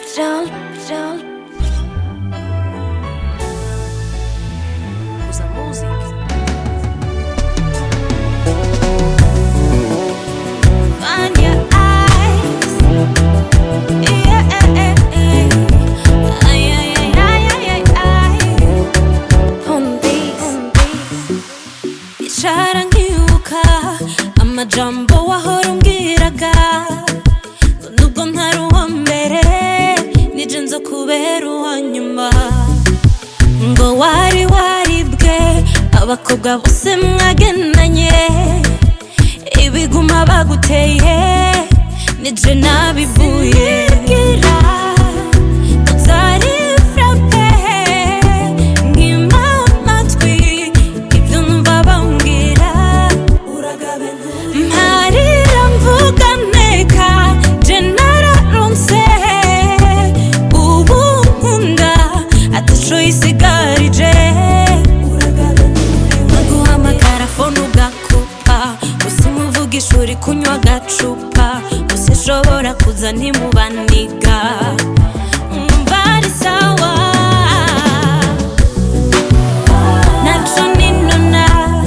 Patrol, patrol. Usa música. Find your eyes. Yeah, eh, eh, eh. Ay, ay, ay, ay, ay, ay, ay. On this, on this. Icara nkibuka amajambo wahora umbwiraga ngo nubwo ntari uwa mbere nije nzo kubera uwa nyuma ngo wari waribwe abakobwa bose mwagendanye ibiguma baguteye nije nabivuye bwira utari frappe nkima amatwi ibyo numva bambwira mparira mvuga nteka je nararonse ubu nkunda ataco yisigarije nkaguhamagara fone ugakupa gusa umuvuga ishuri kunywa agacupa gusa ishobora kuza ntimubaniga mwumva ari sawa naco ninona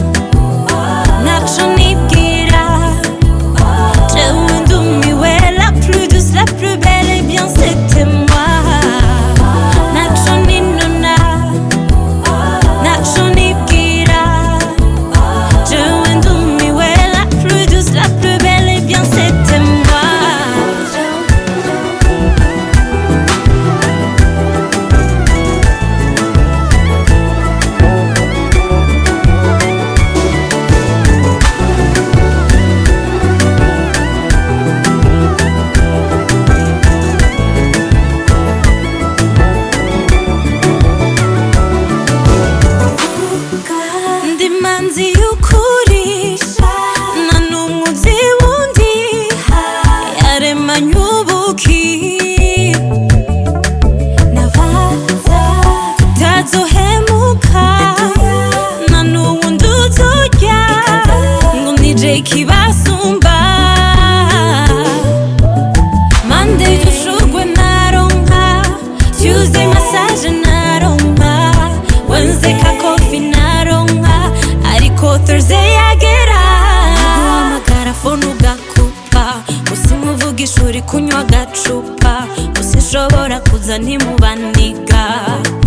naco nibwira jewe ndumiwe la plus douce la plus belle et bien c'était moi naco ninona naco nibwira jewe ndumiwe la plus douce la plus belle et bien c'était moi ndi manzi y'ukuri nta n'umwe uzi wundi yaremanye ubuki nabaza utazohemuka nta n'uwundi uzurya ngo nije ikibasumba Monday dushugwe naronka Tuesday massage naronka Wednesday kakofi naronka Ariko Thursday yagera Guhamagara phone ugakupa Gusa umuvuga ishuri kunywa agacupa Gusa ishobora kuza ntimubaniga